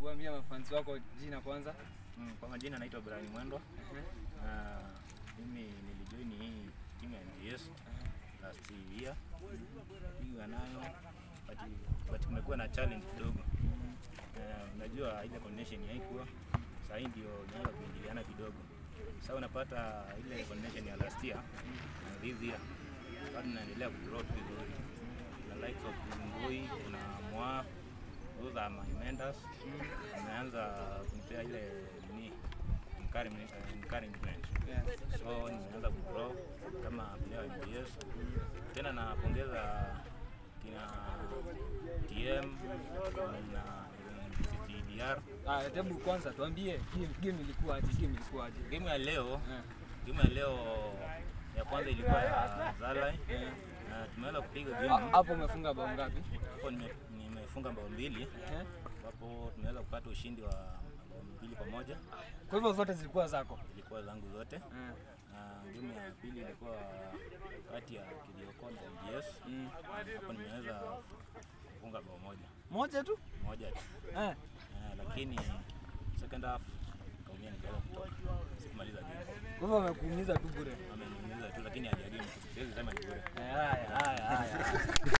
Hebu ambia mafansi wako jina kwanza. Mm, kwa majina naitwa Brian Mwendwa. Ehe. Na mimi nilijoin hii timu ya NGS last year. Piga nayo but, but kumekuwa na challenge kidogo. Eh, unajua ile coordination haikuwa. Sasa hii ndio inaanza kuingiliana kidogo. Sasa unapata ile coordination ya last year na this year bado naendelea kugrow tu vizuri. Kuna likes of Ngoi, kuna Mwa, those are my mentors. Ameanza kunipea ile nini encouragement, encouragement. Yes. So nimeanza kugrow kama player wa NBS. Tena napongeza kina TM na CCDR. Ah, hebu kwanza tuambie game game ilikuwa aje? Game ilikuwa aje? Game ya leo, Eh. game ya leo ya kwanza ilikuwa ya Zalai Eh. na tumeweza kupiga Ha- game. Hapo umefunga bao ngapi? Hapo nime- nimefunga bao mbili Ehe. ambapo tumeweza kupata ushindi wa bao mbili kwa moja. Kwa hivyo zote zilikuwa zako. Ilikuwa zangu zote. Eh. na game ya pili ilikuwa kati ya Kilioko na NGS. Mm. Hapo nimeweza kufunga bao moja Moja tu? moja tu Eh. Eh, lakini second half kaumia nikaweza kutoka, sikumaliza game. Kwa hivyo wamekuumiza tu bure. Ameniumiza tu, lakini hajaribu, siwezi sema ni bure. Eh, Haya,